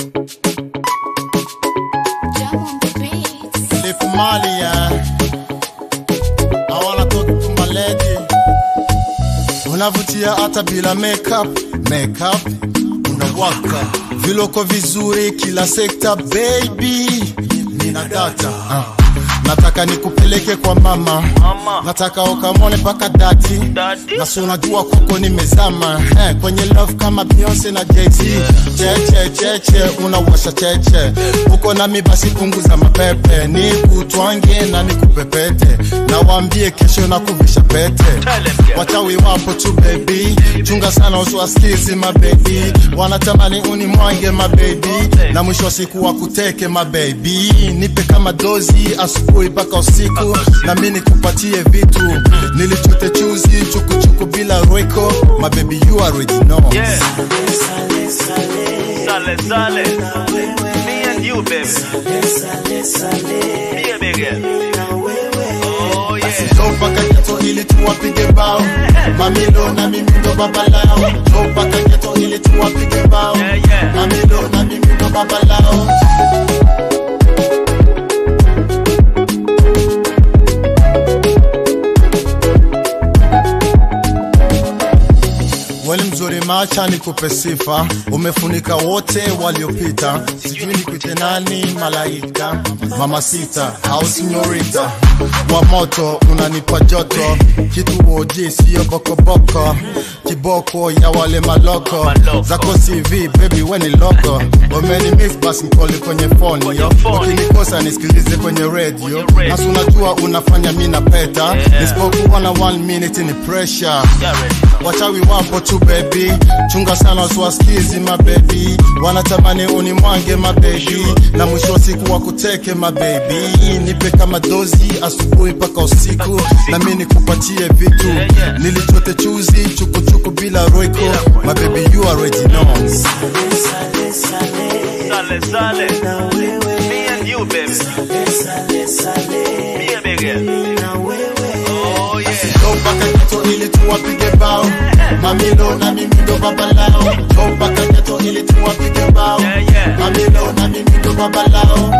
Jump on the beats. Lip Mali, yeah. I wanna talk to my lady. Unavutia hata bila makeup, makeup unawaka, viloko vizuri kila sekta, baby nina data uh. Nataka nikupeleke kwa mama, Mama. nataka ukamone paka dati Daddy. na si unajua kuko nimezama eh, kwenye love kama Beyonce na Jay-Z cheche cheche unawasha cheche uko nami basi punguza mapepe nikutwange na nikupepete na waambie kesho na kuvisha pete Tell them, girl. wachawi wapo tu baby chunga sana usiwasikizi mabebi wanatamani unimwange mabebi na mwisho wa siku wakuteke mabebi nipe kama dozi asubuhi mpaka usiku na mi nikupatie vitu nilichute chuzi chukuchuku bila roiko mabebi you already know Yeah. Sale, sale. Me and you, baby. Be a big girl. Oh, yeah. Njoo mpaka geto ili tuwapige bao mamilo na mimi ndo baba lao Njoo mpaka geto ili tuwapige bao Yeah, yeah. mamilo na mimi ndo baba lao Weli mzuri macha nikupe sifa, umefunika wote waliopita, sijui nikuite nani, malaika, mama sita au sinyorita wa moto, unanipa joto, kitu oji sio bokoboko, kiboko ya wale maloko Maloko. zako CV baby weni loko, umeni miss basi mkoli kwenye phone yo, phone. ukinikosa nisikilize kwenye radio, Kwenye radio. nasi unajua unafanya mi na peta, Yeah. nisipokuwa na one minute ni pressure You already know. wachawi wapo tu baby chunga sana wasiwasikizi mabebi wanatamani unimwange mabebi na mwisho wa siku wakuteke mabebi nipe kama dozi asubuhi mpaka usiku na mi nikupatie vitu Yeah, yeah. nilichote chuzi chukuchuku bila roiko mabebi you already know Sale, sale. Me and you, baby. Be a big girl. Oh, yeah. Njoo mpaka geto ili tuwapige bao mamilo na mimi ndo baba lao Njoo mpaka geto ili tuwapige bao Yeah, yeah. mamilo na mimi ndo baba lao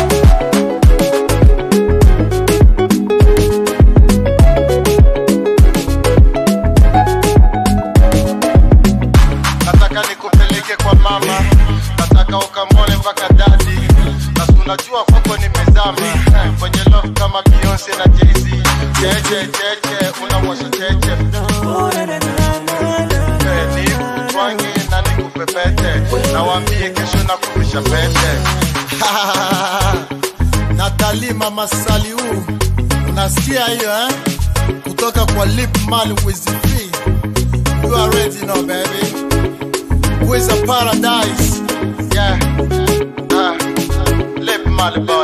nataka nikupeleke kwa mama, nataka ukamone mpaka dadi, na si unajua kwako nimezama eh, kwenye love kama Beyonce na Jay-Z. Cheche cheche, unawasha cheche Eh, nikutwange na nikupepete, na waambie kesho na kurusha pete Natali mama Saliu, unasikia hiyo eh? Kutoka kwa Lip Man with the fee. You already know baby. With a paradise. Yeah. Uh, Lip Man boy.